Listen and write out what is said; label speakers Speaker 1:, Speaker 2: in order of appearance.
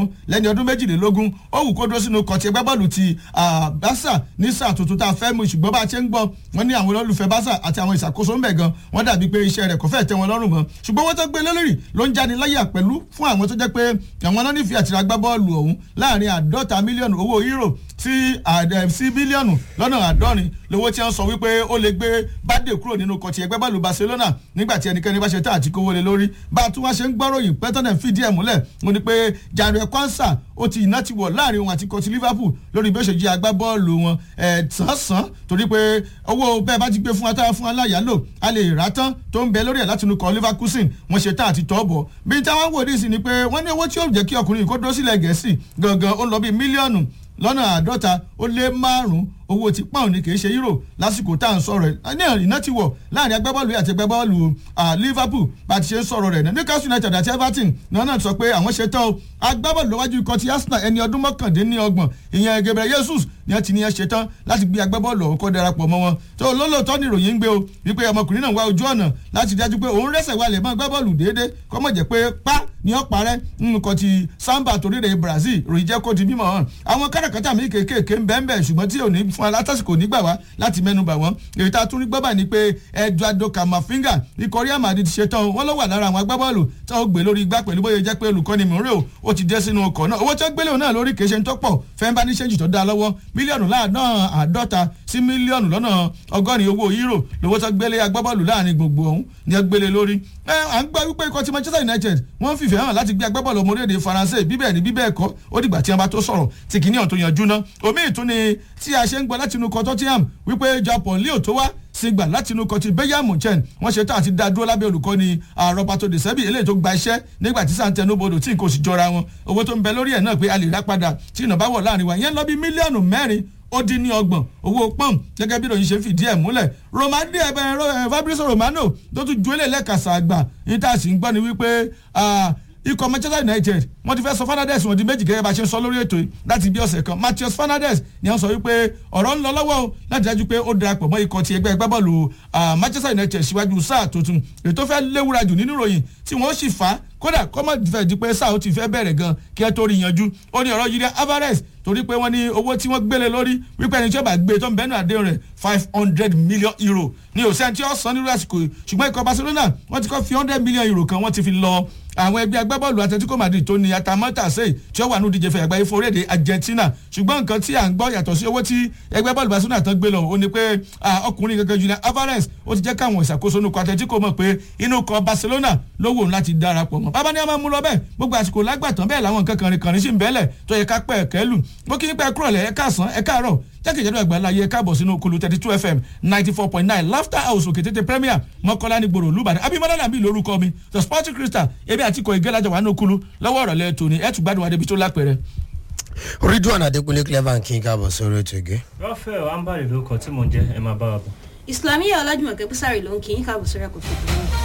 Speaker 1: ọ̀hún lẹ́ni ọdún méjìlélógún ó wù kó dúró sínú kọ̀tì ẹgbẹ́ bọ́ọ̀lù ti Barca ní sáà tuntun tá a fẹ́ mú ṣùgbọ́n bá a ṣe ń gbọ́ wọ́n ní àwọn olólùfẹ́ Barca àti àwọn ìṣàkóso ń bẹ̀ gan wọ́n dàbí pé iṣẹ́ rẹ̀ kò fẹ́ tẹ́ wọn lọ́rùn mọ́ ṣùgbọ́n wọ́n tó gbé lélẹ́rì ló ń jáde láyà pẹ̀lú fún àwọn tó jẹ́ pé àwọn náà nífẹ̀ẹ́ àtìrà gbá bọ́ọ̀lù ọ̀hún láàrin àádọ́ta mílíọ̀nù owó euro sí sí bílíọ̀nù lọ́nà àádọ́rin lówó tí wọ́n sọ wípé ó lè gbé bádé kúrò nínú kọ̀tì ẹgbẹ́ bọ́ọ̀lù Barcelona nígbà tí ẹnikẹ́ni bá ṣe tá àti kówó lé lórí bá a tún wá ṣe ń gbọ́ròyìn pẹ́tọ́nẹ̀ fìdí ẹ̀ múlẹ̀ mo ní pé Jadon Kwanza ó ti iná ti wọ̀ láàrin òun àti kọ̀tì Liverpool lórí bí ó ṣe jí agbábọ́ọ̀lù wọn ẹ̀ sàn-sàn torí pé owó bẹ́ẹ̀ bá ti gbé fún atára fún aláyàlò a lè rà tán tó ń bẹ lórí ẹ̀ láti inú kọ Leverkusen wọ́n ṣe tá àti tọ́ bọ̀ bí táwọn wò ní sí ni pé wọ́n ní owó tí ó jẹ́ kí ọkùnrin kó dúró sílẹ̀ Gẹ̀ẹ́sì gangan ó ń lọ bí mílíọ̀nù lọ́nà àádọ́ta ó lé márùn-ún owó ti pound ni kì í ṣe euro lásìkò tá à ń sọ̀rọ̀ ẹ̀ ní ìná ti wọ̀ láàrin agbábọ́ọ̀lù àti agbábọ́ọ̀lù Liverpool bá ti ṣe ń sọ̀rọ̀ rẹ̀ Newcastle United àti Everton náà náà sọ pé àwọn ṣe tán o agbábọ́ọ̀lù lọ́wájú ikọ̀ ti Arsenal ẹni ọdún mọ́kàndínlọ́gbọ̀n ìyẹn Gabriel Jesus ni ẹ ti ní ẹ ṣe tán láti gbé agbábọ́ọ̀lù ọ̀hún kó darapọ̀ mọ́ wọn tó lólóòótọ́ ni ìròyìn ń gbé o wípé ọmọkùnrin náà wá ojú ọ̀nà láti dájú pé òun rẹ́sẹ̀ wálẹ̀ mọ́ agbábọ́ọ̀lù déédéé kọ́mọ̀ jẹ́ pé pa ni ó parẹ́ nǹkan ti Samba toríire Brazil ròyìn jẹ́ kó di mímọ̀ hàn àwọn káràkátà mi kéékèèké ń bẹ́ẹ̀ bẹ́ẹ̀ ṣùgbọ́n tí ò ní fún alátàsíkò nígbà wá láti mẹ́nubà wọ́n èyí tá a tún rí gbọ́ báyìí ni pé Eduardo Camavinga ikọ̀ Real Madrid ṣe tán wọ́n ló wà lára àwọn agbábọ́ọ̀lù tí wọ́n gbé lórí igbá pẹ̀lú bóyá jẹ́ pé olùkọ́ni mìíràn ó ti dé sínú ọkọ̀ náà owó tí wọ́n gbélé òun náà lórí kìí ṣe ń tọ́pọ̀ fẹ́ńbà ní ṣẹ́ǹjì tó dá lọ́wọ́ mílíọ̀nù láàánú àádọ́ta sí mílíọ̀nù lọ́nà ọgọ́rin owó euro lówó tó gbélé agbábọ́ọ̀lù láàrin gbogbo ọ̀hún ni wọ́n gbélé lórí. ẹ à ń gbọ́ wípé ikọ̀ ti Manchester United wọ́n fìfẹ́ hàn láti gbé agbábọ́ọ̀lù ọmọ orílẹ̀-èdè Faransé bíbẹ̀ ní bíbẹ̀ ẹ̀kọ́ ó dìgbà tí wọ́n bá tó sọ̀rọ̀ tí kìíní ọ̀hún tó yanjú ná omi ìtúni tí a ṣe ń gbọ́ láti inú kọ́ Tottenham wípé Japan leo tó wá sí gbà láti inú kọtí Bayern Munchen wọ́n ṣe tán àti dá dúró lábẹ́ olùkọ́ni Roberto De Zerbi eléyìí tó gba iṣẹ́ nígbà tí sàǹtẹ̀nù bodò tí nǹkan ò sì jọra wọn owó tó ń bẹ lórí ẹ̀ náà pé a lè rà padà tí ìnà bá wọ̀ láàrin wa yẹn lọ bí mílíọ̀nù mẹ́rin ó dín ní ọgbọ̀n owó pọ́ùn gẹ́gẹ́ bí ìròyìn ṣe fìdí ẹ̀ múlẹ̀ romade ẹ̀bẹ̀ Fabrizio Romano tó tún ju eléyìí lẹ́kàsà àgbà ní tá a sì ń gbọ́ ni wípé ikọ̀ Manchester United wọ́n ti fẹ́ sọ Fernandes wọ́n di méjì gẹ́gẹ́ bá ṣe ń sọ lórí ètò yìí láti bí ọ̀sẹ̀ kan Matheus Fernandes ni wọ́n sọ wípé ọ̀rọ̀ ń lọ lọ́wọ́ o láti dájú pé ó darapọ̀ mọ́ ikọ̀ ti ẹgbẹ́ agbábọ́ọ̀lù Manchester United síwájú sáà tuntun ètò fẹ́ léwúra jù nínú ìròyìn tí wọ́n sì fà á kódà kọ́mọ̀ fẹ́ di pé sáà ó ti fẹ́ bẹ̀rẹ̀ gan kí ẹ tó rí yanjú ó ní ọ̀rọ̀ Julian Alvarez torí pé wọ́n ní owó tí wọ́n gbélé lórí wípé ẹni tí ó bá gbé tó ń bẹ́nu àdéhùn rẹ̀ five hundred million euro ní òsèǹ tí ó san nírú àsìkò yìí ṣùgbọ́n ikọ̀ Barcelona wọ́n ti kọ́ fi hundred million euro kan wọ́n ti fi lọ àwọn ẹgbẹ́ agbábọ́ọ̀lù Atletico Madrid tó ní atamọ́tà sèé tí ó wà ní ìdíje fẹ̀yàgbá ifo orílẹ̀-èdè Argentina ṣùgbọ́n nǹkan tí à ń gbọ́ yàtọ̀ sí owó tí ẹgbẹ́ bọ́ọ̀lù Barcelona tán gbé lọ ó ní pé ọkùnrin gangan Julian Alvarez ó ti jẹ́ káwọn ìṣàkóso inú ikọ̀ Atletico mọ̀ pé inú ikọ̀ Barcelona ló wò láti darapọ̀ mọ́ bàbá ní a máa mú lọ bẹ́ẹ̀ gbogbo àsìkò lágbàtàn bẹ́ẹ̀ làwọn nǹkan kànrin kànrin sì ń bẹ́ẹ̀lẹ̀ tó yẹ ká pẹ́ kẹ́lù bó kí nípa ẹkúrọ̀lẹ́ ẹ káàsán ẹ káàárọ̀ jákèjádò àgbàlá yẹ káàbọ̀ sínú okulu thirty two fm ninety four point nine laughter house òkè tètè premier mọ́kànlá ní gbòòrò olùbàdàn abimọ́lá nàbí lórúkọ mi the sporting crystal ebi àti ikọ̀ ìgẹ́lájà wà ní okulu lọ́wọ́ ọ̀rọ̀lẹ́ tòní ẹ̀ tún gbádùn wa débi tó lápẹ̀rẹ̀.
Speaker 2: ridwan adekunle clever kí n káàbọ̀ sórí ètò ìgé.
Speaker 3: rafael ambali ló kọ tí mò ń jẹ ẹ máa bá wa bọ̀.
Speaker 4: islamiyah ọlájúmọ̀kẹ́ búsàrì ló ń kí yín káàbọ̀ sórí àkókò ìpínlẹ̀